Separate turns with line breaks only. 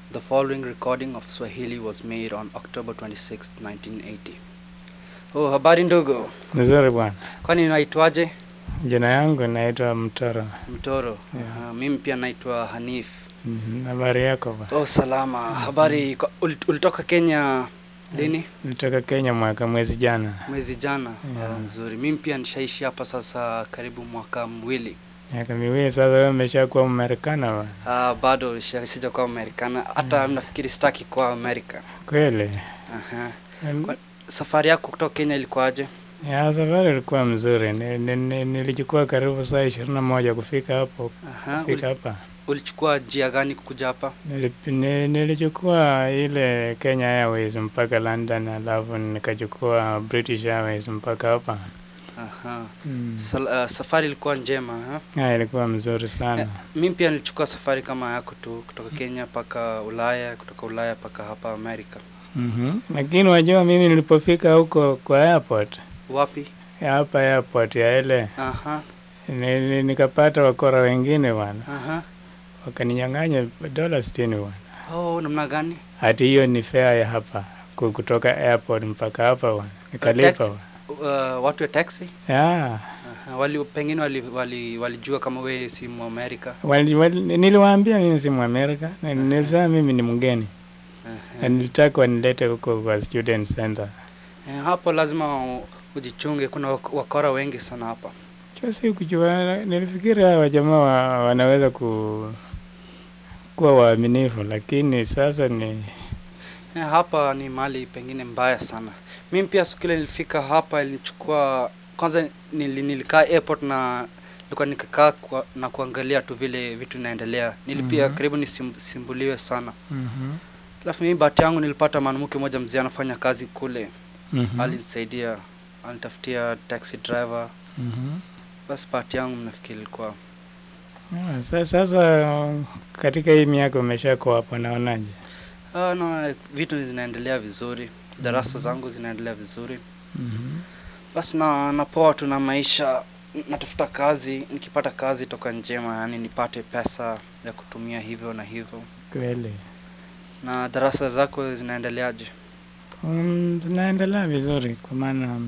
The following recording of Swahili was made on October 26, 1980. Oh, habari ndugu.
Nzuri bwana.
Kwani unaitwaje?
Jina yangu naitwa Mtoro.
Mtoro.
Yeah.
Aha, mimi pia naitwa Hanif.
Mhm, Habari yako bwana?
Oh, salama. Habari kwa- ul- ulitoka Kenya lini?
Nilitoka Kenya mwaka mwezi jana.
Mwezi jana.
Yeah.
Oh, nzuri. Mimi pia nishaishi hapa sasa karibu mwaka mwili.
Miaka miwili sasa, wewe umeshakuwa Mmarekana bwana?
Ah, bado sija- sijakuwa Amerikana. Hata nafikiri sitaki kuwa Amerika.
Kweli?
Aha.
Mm,
Kwa- Safari yako kutoka Kenya ilikuwaje?
Ya, safari ilikuwa mzuri. Ni- ni- ni- Nilichukua karibu saa ishirini na moja kufika hapo,
Aha.
kufika
Uli,
hapa.
ulichukua njia gani kuja hapa?
Nilip- ni- Nilichukua ile Kenya Airways mpaka London, alafu nikachukua British Airways mpaka hapa.
Aha.
Mm.
Sal, uh, safari ilikuwa njema ha?
Ah, ilikuwa mzuri sana.
Eh, mimi pia nilichukua safari kama yako tu kutoka Kenya mpaka Ulaya, kutoka Ulaya mpaka hapa Amerika.
Mhm. Lakini wajua mimi nilipofika huko kwa airport
Wapi?
ya hapa airport ya ile
Aha,
ni, ni, nikapata wakora wengine bwana,
aha.
wakaninyang'anya dola sitini bwana.
Oh, namna gani?
Hati hiyo ni fare ya hapa ku- kutoka airport mpaka hapa bwana, nikalipa
taxi?
bwana.
Uh, watu wa taxi?
Ya,
Aha, wali pengine wali, wali, walijua kama wewe si Mwamerika.
wali, wali, niliwaambia mimi si Mwamerika, na nilisema mimi ni mgeni na
Aha.
nilitaka wanilete huko kwa student center.
Eh, hapo lazima u- ujichunge, kuna wak- wakora wengi sana hapa.
Cha si kujua, nilifikiri hawa jamaa wa, wanaweza ku kuwa waaminifu, lakini sasa ni
Eh, hapa ni mahali pengine mbaya sana. Mimi pia siku ile nilifika hapa ilichukua kwanza nili, nilikaa airport na nilikuwa nikakaa kwa, na kuangalia tu vile vitu inaendelea. Nilipia
Mhm.
karibu nisimbuliwe sana.
Mhm.
Alafu mimi bahati yangu nilipata mwanamke mmoja mzee anafanya kazi kule.
Mhm.
Alinisaidia, alinitafutia taxi driver.
Mhm.
Basi bahati yangu nafikiri ilikuwa
Ah, sa- Sasa katika hii miaka umeshakuwa hapo, naonaje?
ah, no, vitu zinaendelea vizuri. Darasa
Mhm.
zangu zinaendelea vizuri.
Mhm.
basi na napoa tu na maisha n- natafuta kazi nikipata kazi toka njema yani nipate pesa ya kutumia hivyo na hivyo
Kweli
na darasa zako zinaendeleaje
um, zinaendelea vizuri, kwa maana